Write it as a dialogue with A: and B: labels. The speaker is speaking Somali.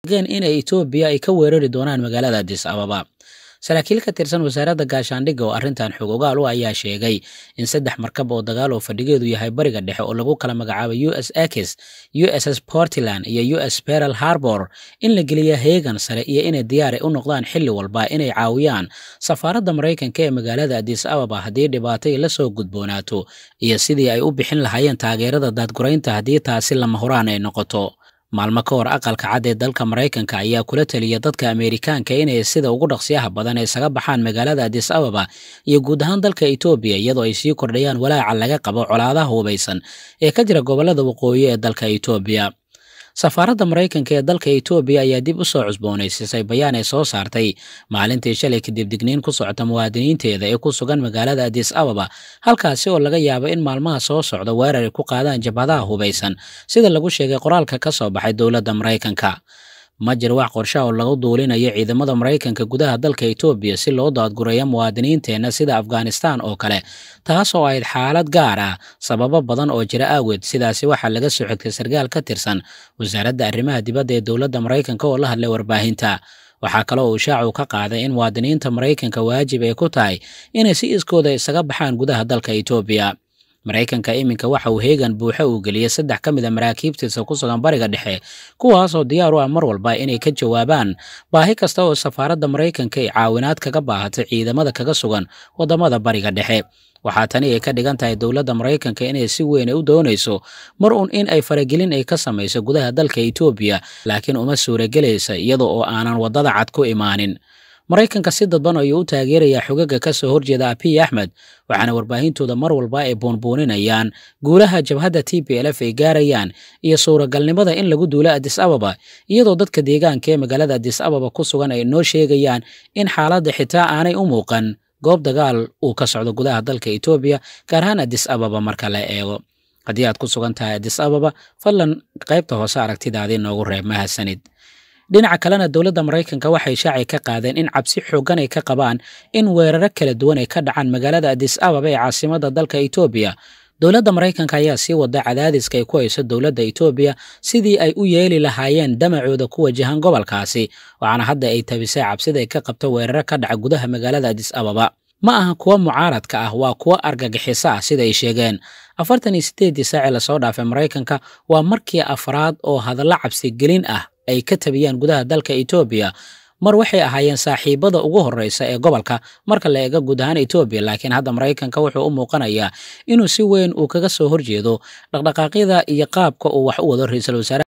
A: inay etoobiya ay ka weerari doonaan magaalada adis ababa saraakiil ka tirsan wasaaradda gaashaandhigga oo arrintan xog ogaal u ayaa sheegay in saddex markab oo dagaal oo fadhigeedu yahay bariga dhexe oo lagu kala magacaabay u s akis u s s portland iyo u s peral harbor in la geliya heegan sare iyo inay diyaari u noqdaan xilli walba inay caawiyaan safaaradda maraykanka ee magaalada adis ababa haddii dhibaatay la soo gudboonaato iyo sidii ay u bixin lahaayeen taageerada daadguraynta haddii taasi lama horaan ay noqoto maalmo ka hor aqalka cad ee dalka maraykanka ayaa kula taliya dadka ameerikaanka inay sida ugu dhaqsiyaha badan isaga baxaan magaalada adis ababa iyo guud ahaan dalka etoobiya iyadoo ay sii kordhayaan walaaca laga qabo colaadaha hubaysan ee ka jira gobollada waqooyi ee dalka etoobiya safaaradda maraykanka ee dalka etoobiya ayaa dib u soo cusboonaysiisay bayaan ay soo saartay maalintii shalay kadib digniin ku socota muwaadiniinteeda ee ku sugan magaalada adis ababa halkaasi oo laga yaabo in maalmaha soo socda weerar ay ku qaadaan jabhadaha hubaysan sida lagu sheegay qoraalka ka soo baxay dowladda maraykanka ma jir wax qorshaha oo lagu duulinayo ciidamada maraykanka gudaha dalka etoobiya si loo daadgureeyo muwaadiniinteenna sida afghanistan oo kale taas oo ahayd xaalad gaar ah sababo badan oo jira aaweed sidaasi waxaa laga soo xigtay sarkaal ka tirsan wasaaradda arrimaha dibadda ee dowladda maraykanka oo la hadlay warbaahinta waxaa kale oo ishaacu ka qaaday in muwaadiniinta maraykanka waajib ay ku tahay inay si iskooda isaga baxaan gudaha dalka etoobiya maraykanka iminka waxa uu heegan buuxa uu geliyey saddex ka mid a maraakiibtiisa ku sugan bariga dhexe kuwaasoo diyaar u ah mar walba inay ka jawaabaan baahi kasta oo safaaradda maraykanka ay caawinaad kaga baahatay ciidamada kaga sugan waddamada bariga dhexe waxaa tani ay ka dhigan tahay dowladda maraykanka inay si weyn u doonayso mar uun in ay faragelin ay ka samayso gudaha dalka etoobiya laakiin uma suuragelaysa iyada oo aanan waddada cad ku imaanin maraykanka si dadban ayuu u taageerayaa xogaga ka soo horjeeda abiy axmed waxaana warbaahintooda mar walba ay buunbuuninayaan guulaha jabhadda t p lf ay gaarayaan iyo suuragalnimada in lagu duulo adis ababa iyadoo dadka deegaanka ee magaalada adis ababa ku sugan ay noo sheegayaan in xaaladda xitaa aanay u muuqan goob dagaal uu ka socdo gudaha dalka etoobiya gaar ahaan adis ababa marka la eego haddii aad ku sugan tahay adis ababa fadlan qaybta hoose aragtidaadii noogu reeb mahadsanid dhinaca kalena dowladda maraykanka waxay shaacay ka qaadeen in cabsi xooggan ay ka qabaan in weeraro kala duwan ay ka dhacaan magaalada adis ababa ee caasimadda dalka etoobiya dowladda maraykanka ayaa sii wada cadaadiska ay ku hayso dowladda etoobiya sidii ay u yeeli lahaayeen damacooda ku wajahan gobolkaasi waxaana hadda ay tabisay cabsida ay ka qabto weeraro ka dhaca gudaha magaalada adis ababa ma aha kuwa mucaaradka ah waa kuwa argagixiso ah sida ay sheegeen afartan iyo sideeddii saacee lasoo dhaafay maraykanka waa markii afraad oo hadallo cabsigelin ah ay ka tabiyaan gudaha dalka etoobiya mar waxay ahaayeen saaxiibada ugu horreysa ee gobolka marka la eego guud ahaan etoobiya laakiin hadda maraykanka wuxuu u muuqanayaa inuu si weyn uu kaga soo horjeedo dhaqdhaqaaqyada iyo qaabka uu wax u wado ra-iisul wasaare